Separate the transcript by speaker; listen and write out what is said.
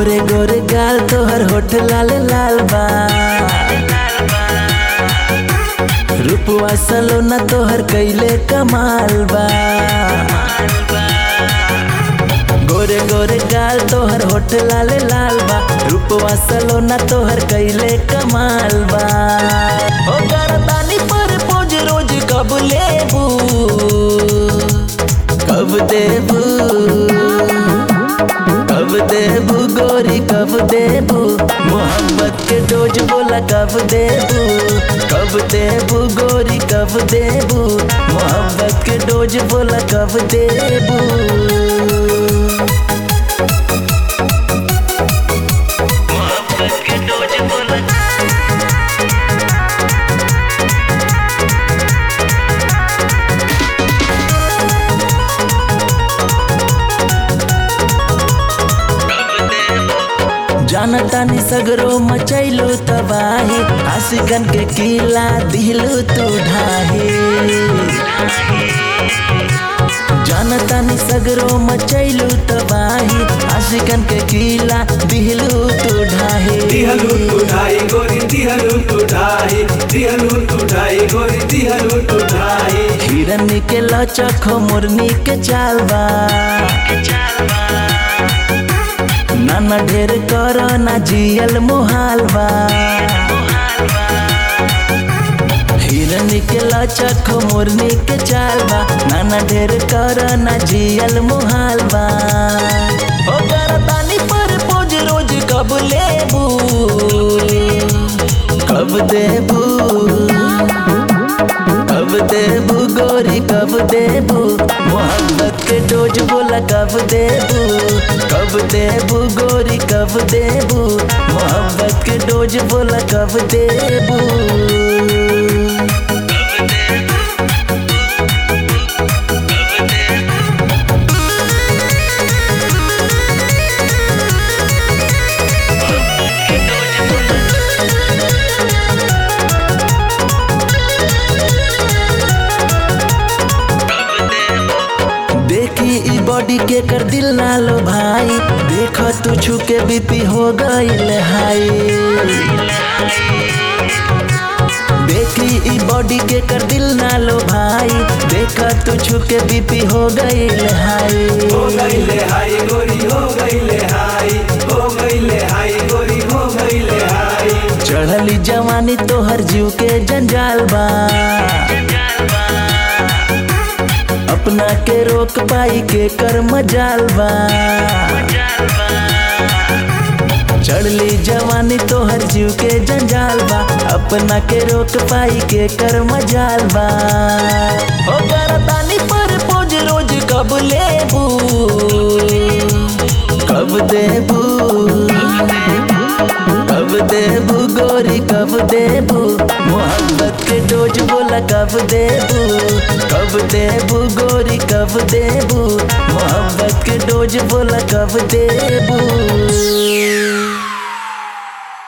Speaker 1: गोरे गोरे गाल तोहर होठ लाल लाल बा रूपवा सलोना तोहर कैले कमाल बा गोरे गोरे गाल तोहर होठ लाल लाल बा रूपवा सलोना तोहर कैले कमाल बा ओ करतानी पर पोज रोज कब लेबू कब देबू कब देबू गोरी कब देबू मोहब्बत के डोज बोला कब देबू कब देबू गोरी कब देबू मोहब्बत के डोज बोला कब देबू मोहब्बत के डोज बोला जानतानी सगरो मचैलो तबाही आशिकन के किला दिलू तू ढाहे जानतानी सगरो मचैलो तबाही आशिकन के किला दिलू तू ढाहे
Speaker 2: दिहलू तुढ़ाई गोरी दिहलू तुढ़ाई दिहलू तुढ़ाई गोरी दिहलू तुढ़ाई
Speaker 1: हिरन के लचक मुरनी के चालबा नाना ढेर कर ना जियल मोहालबा हिरन के लचक मुरनी के चालबा नाना ढेर कर ना जियल मोहालबा ओ करतानी पर पोज रोज कब लेबू कब देबू कब देबू गोरी कब देबू मोहब्बत के डोज बोला कब देबू कब देबू गोरी कब देबू मोहब्बत के डोज बोला कब देबू देखी ई बॉडी के कर दिल ना लो भाई देख तू छू के बीपी हो गईल हाई देखी ई बॉडी के कर दिल ना लो भाई देख तू छू के बीपी हो गईल हाई
Speaker 2: हो गईले हाई गोरी हो गईले हाई हो गईले हाई गोरी हो गईले हाई
Speaker 1: चढ़ली जवानी तोहर जीव के जंजाल बा अपना के रोक पाई के कर मजाल बा चढ़ली जवानी तोहर जीव के जंजाल बा अपना के रोक पाई के कर मजाल बा हो करतानी पर पोज रोज कब लेबू कब देबू कब देबू गोरी कब देबू मोहब्बत के डोज बोला कब देबू कब देबू गोरी कब देबू मोहब्बत के डोज बोला कब देबू